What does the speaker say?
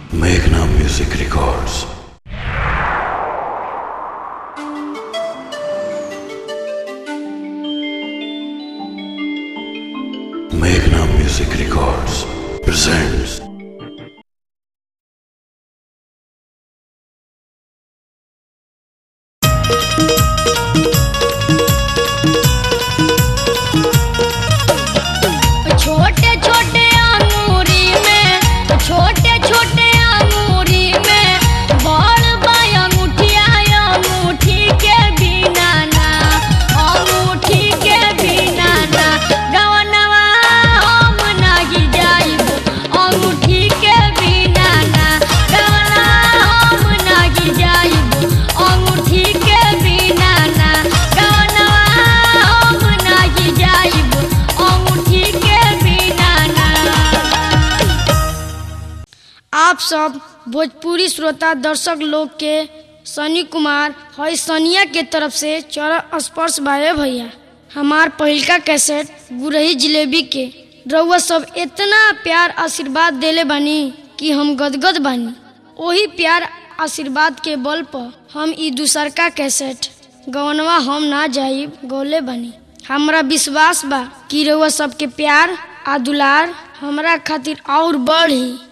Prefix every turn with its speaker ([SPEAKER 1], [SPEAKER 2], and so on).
[SPEAKER 1] Meghna Music Records. Meghna Music Records presents
[SPEAKER 2] छोटे छोटे अंगूरी में छोटे छोटे अंगूरी में बड़ बाय अंगूठिया अंगूठी के बिना ना अंगूठी के बिना ना गवनवा हम नाही जाइब अंगूठी के बिना ना गवनवा हम नाही जाइब अंगूठी के बिना ना गवनवा हम नाही जाइब अंगूठी के बिना ना आप सब भोजपुरी श्रोता दर्शक लोग के सनी कुमार हई सनिया के तरफ से चरण स्पर्श बाए भैया हमार पहिलका कैसेट गुरही जिलेबी के रउआ सब इतना प्यार आशीर्वाद देले बानी कि हम गदगद बानी ओही प्यार आशीर्वाद के बल पर हम ई दूसरका कैसेट गवनवा हम ना जाइब गौले बानी हमरा विश्वास बा कि रउआ सबके प्यार आ दुलार हमरा खातिर और बढ़ी